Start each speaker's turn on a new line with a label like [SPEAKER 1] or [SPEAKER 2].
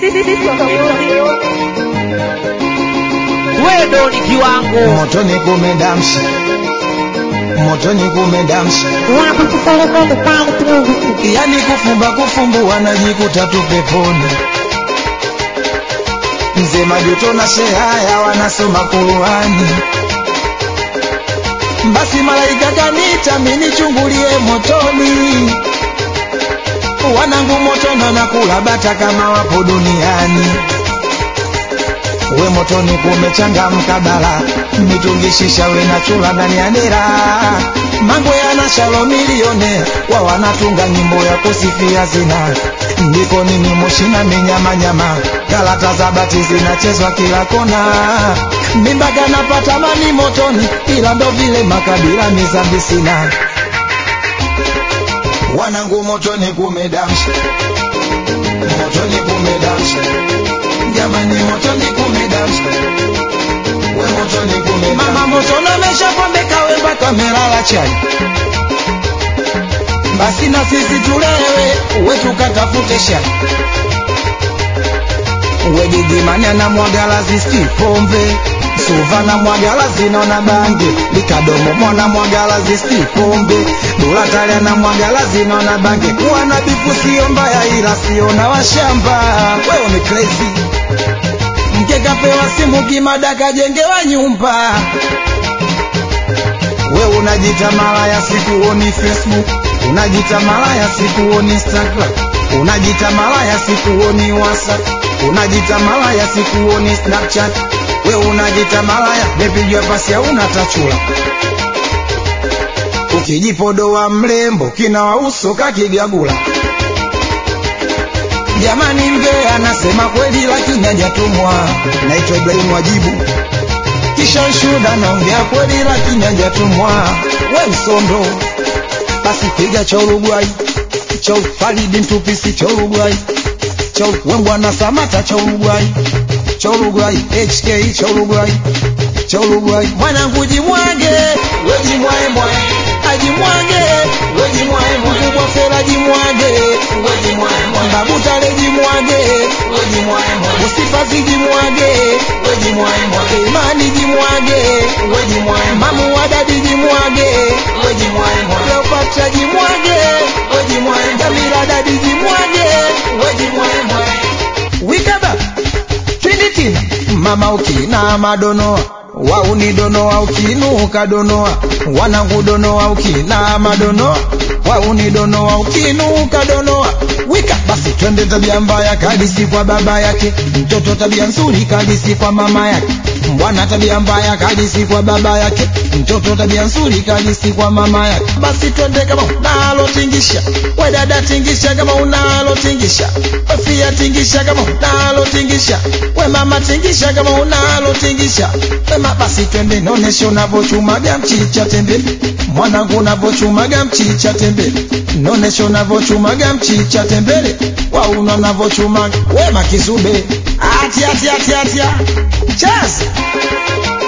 [SPEAKER 1] wewe ni kiwango
[SPEAKER 2] motoni kumedamsha motoni kumedamsha yani kufumba kufumbua najikuta tu peponi mzee majuto na shehaya wanasoma kuruhani basi malaika kanita minichungulie motoni wanangu motona na kula bata kama wapo duniani we motoni kumechangamka bala mitungishisha we na chula ndani ya dera mambo yana shalo milione wa wanatunga nyimbo ya kusifia zina ndiko nini moshina minyamanyama galata za bati zinachezwa kila kona mimbaga napata mani motoni ila ndo vile makabila mizambi sina wanangu motoni kumedamsha motoni kumedamsha jamani motoni kumedamsha we motoni kumedamsha mama motoni ameshapambeka we mpaka amelala chai basi na sisi tulewe we tukatafute shai we gigimani anamwagala zisti pombe suva na mwagala zinaona bange likadomo mwana mwagala zisti pombe dulatali na mwagala zinaona bange kuwa na bifu sio mbaya ila sio na washamba wewe ni crazy mke kapewa simu kimada kajengewa nyumba we unajita malaya sikuoni facebook unajita malaya sikuoni instagram unajita malaya sikuoni whatsapp unajita malaya sikuoni snapchat we unajita malaya mepigwa pasi hauna tachula ukijipodoa mrembo kina wauso kakigagula jamani mbe anasema kweli lakini hajatumwa naitwa ibrahimu wajibu kisha shuda naongea kweli lakini hajatumwa we msondo basi piga cha Uruguay cha Faridi Mtupisi cha Uruguay cha Wembwana Samata cha Uruguay cha Uruguay HK cha Uruguay cha Uruguay mwanangu jimwage we jimwae mwae ajimwage we jimwae mwae mkubwa fera jimwage we jimwae mwae babu tale jimwage we jimwae mwae usifazi jimwage we jimwae mwae imani jimwage we jimwae mamu wadadi jimwage we jimwae mwae Leopatra jimwage we jimwae Jamila dadi jimwage we jimwae mwae wikaba twinditina mama ukina madonoa waunidonoa ukinuka donoa wanangu donoa ukina madonoa waunidonoa ukinuka donoa wika basi twende tabia mbaya kadisi kwa baba yake mtoto tabia nzuri kadisi kwa mama yake mbwana tabia mbaya kadisi kwa baba yake mtoto tabia nzuri kadisi kwa mama yake basi twende kama unalo tingisha we dada tingisha kama unalo tingisha we fia tingisha kama unalo tingisha we mama tingisha kama unalo tingisha we ma basi twende nonesha unavochumaga mchicha tembe mwanangu unavochumaga mchicha tembe nonesha unavochumaga mchicha tembele wauna unavochumaga we makizube atia atia atia atia chazi